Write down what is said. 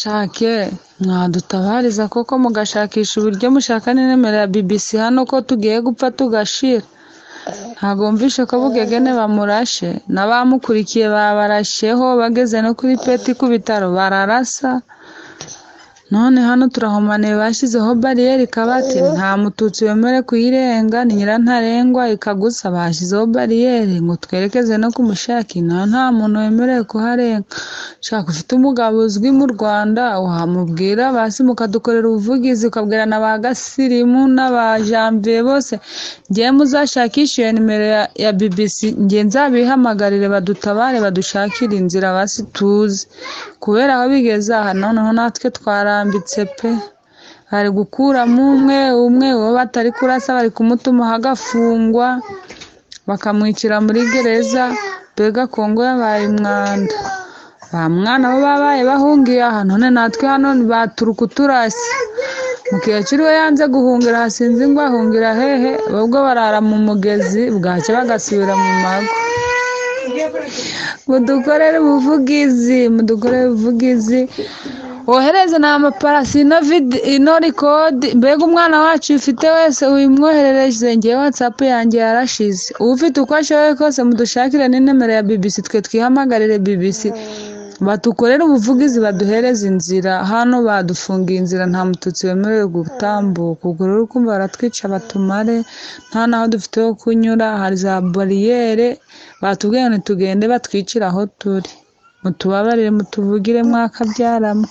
shake mwadutabariza koko mugashakisha uburyo mushaka na nimero ya bbc hano ko tugiye gupfa tugashira ntabwo wumvishe ko bugegene bamurashe n'abamukurikiye babarashyeho bageze no kuri peti ku bitaro bararasa none hano turahumaniye bashyizeho bariyeri kabati nta mututsi wemere kuyirenga ni nyirantarengwa ikagusa bashyizeho bariyeri ngo twerekeze no ku mushaki nawe nta muntu wemerewe kuharenga shaka ufite umugabo uzwi mu rwanda wamubwira basi mukadukorera ubuvugizi ukabwira na ba gasirimu n'abajanviye bose ngewe muzashakishe iyo nimero ya- ya bbc ngewe nzabihamagarire badutabare badushakire inzira basi tuzi kubera aho bigeze aha noneho natwe twarambitse pe bari gukuramo umwe umwe uwo batari kurasa bari kumutumaho agafungwa bakamwicira muri gereza mbega kongo yabaye umwanda ba mwana bo babaye bahungiye aha none natwe hano baturuka uturasi mukiyaciro we yanze guhungira hasinze ngo ahungira hehe ubwo barara mu mugezi bwacya bagasubira mu mago mudukorere ubuvugizi mudukorere ubuvugizi wohereze ni amaparasi ino vidi- ino rikodi mbega umwana wacu ufite wese uyimwoherereze ngewe watsapu yanjye yarashize ufite uko ashoboye kose mudushakire n'inomero ya bbc twe twihamagarire bbc batukorere ubuvugizi baduhereze inzira hano badufungiye inzira nta mututsi wemerewe gutambuka ubwo rero ukumva baratwica batumare nta n'aho dufite ho kunyura hari za bariyere batubwiye ngo ntitugende batwicire aho turi mutubabarire mutuvugire mwakabyaramo